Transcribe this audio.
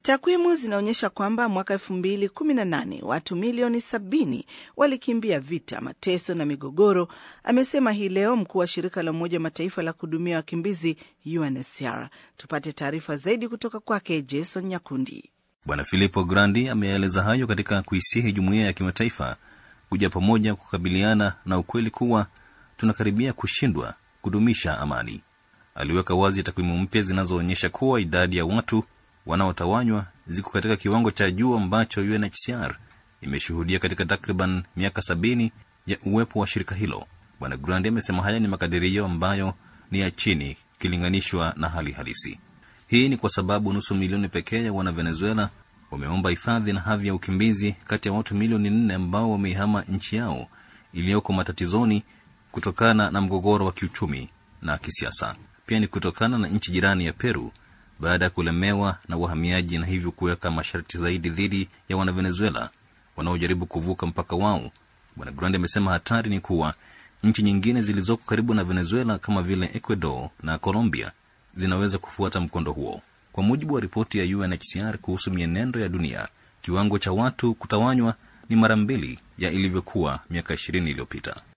Takwimu zinaonyesha kwamba mwaka elfu mbili kumi na nane watu milioni sabini walikimbia vita, mateso na migogoro, amesema hii leo mkuu wa shirika la Umoja wa Mataifa la kuhudumia wakimbizi UNHCR. Tupate taarifa zaidi kutoka kwake Jason Nyakundi. Bwana Filippo Grandi ameeleza hayo katika kuisihi jumuiya ya kimataifa kuja pamoja kukabiliana na ukweli kuwa tunakaribia kushindwa kudumisha amani. Aliweka wazi takwimu mpya zinazoonyesha kuwa idadi ya watu wanaotawanywa ziko katika kiwango cha juu ambacho UNHCR imeshuhudia katika takriban miaka sabini ya uwepo wa shirika hilo. Bwana Grandi amesema haya ni makadirio ambayo ni ya chini ikilinganishwa na hali halisi. Hii ni kwa sababu nusu milioni pekee ya wana Venezuela wameomba hifadhi na hadhi ya ukimbizi kati ya watu milioni nne ambao wameihama nchi yao iliyoko matatizoni kutokana na mgogoro wa kiuchumi na kisiasa. Pia ni kutokana na nchi jirani ya Peru baada ya kulemewa na wahamiaji na hivyo kuweka masharti zaidi dhidi ya wanavenezuela wanaojaribu kuvuka mpaka wao. Bwana Grandi amesema hatari ni kuwa nchi nyingine zilizoko karibu na Venezuela kama vile Ecuador na Colombia zinaweza kufuata mkondo huo. Kwa mujibu wa ripoti ya UNHCR kuhusu mienendo ya dunia, kiwango cha watu kutawanywa ni mara mbili ya ilivyokuwa miaka ishirini iliyopita.